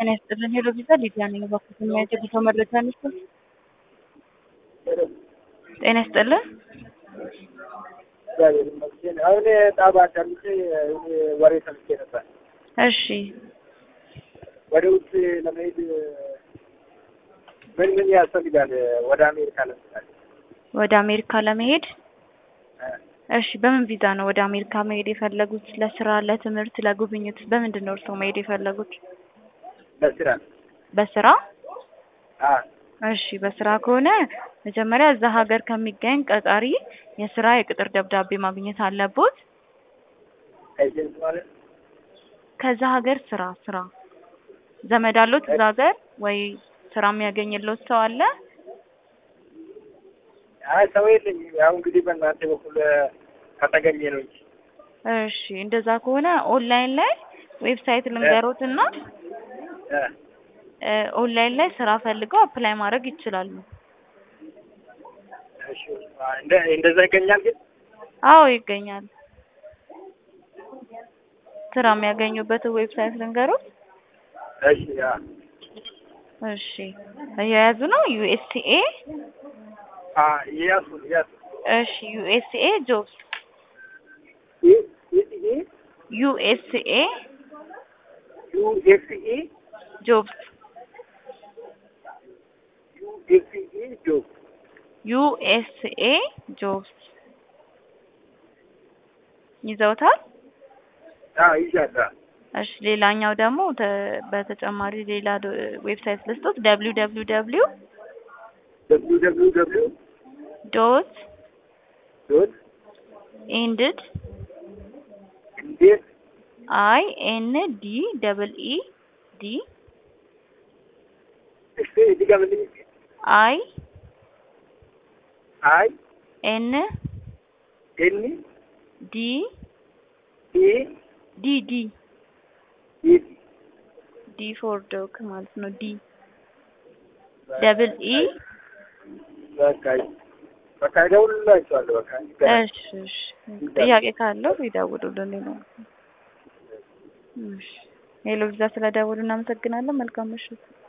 ጤና ይስጥልን። ሄሎ ቪዛ ሊዲያ ነኝ። እባክዎት የሚያጀግተው መረጃ ነበር። ጤና ይስጥልን። እግዚአብሔር ይመስገን። አሁን ጣባ አዳምጬ ወሬ ሰምቼ ነበር። እሺ ወደ ውጭ ለመሄድ ምን ምን ያስፈልጋል? ወደ አሜሪካ ለምሳሌ ወደ አሜሪካ ለመሄድ እሺ፣ በምን ቪዛ ነው ወደ አሜሪካ መሄድ የፈለጉት? ለስራ፣ ለትምህርት፣ ለጉብኝት? በምንድን ነው እርስዎ መሄድ የፈለጉት? ለስራ በስራ አ እሺ በስራ ከሆነ መጀመሪያ እዛ ሀገር ከሚገኝ ቀጣሪ የስራ የቅጥር ደብዳቤ ማግኘት አለቦት። ኤጀንት ማለት ከዛ ሀገር ስራ ስራ ዘመድ አሎት እዛ ሀገር ወይ ስራ የሚያገኝለት ሰው አለ? አይ ሰው የለኝም። ያው እንግዲህ በእናንተ በኩል ከተገኘ ነው እንጂ እሺ እንደዛ ከሆነ ኦንላይን ላይ ዌብሳይት ልንገሮትና እ ኦንላይን ላይ ስራ ፈልገው አፕላይ ማድረግ ይችላሉ። እሺ እንደ እንደዛ ይገኛል ግን አዎ ይገኛል። ስራ የሚያገኙበት ዌብሳይት ልንገሮት። እሺ ያ እሺ እየያዙ ነው። ዩኤስኤ አ ያሱ ያሱ እሺ ዩኤስኤ ጆብስ ኢ ኢ ዩኤስኤ ዩ ኤፍ ኢ ጆብስ ዩ ኤፍ ኢ ጆብ ዩኤስኤ ጆብስ ይዘውታል። አ ይሻላ እሺ ሌላኛው ደግሞ ተ- በተጨማሪ ሌላ ዶ- ዌብሳይት ልስጦት ደብሊው ደብሊው ደብሊው ደብሊው ደብሊው ደብሊው ዶት ዶት ኤንድድ እንዴት አይ ኤን ዲ ደብል ኢ ዲ እስቲ እዚህ ጋር ምንድን አይ አይ ኤን ኤን ዲ ኢ ዲ ዲ ኢ ዲ ፎር ዶግ ማለት ነው። ዲ ደብል ኢ በቃ በቃ እደውልላችኋለሁ። በቃ እሺ እሺ ጥያቄ ካለው ይደውሉልን። ሌላ እሺ ሄሎ ቪዛ ስለደውሉ እናመሰግናለን። መልካም ምሽት።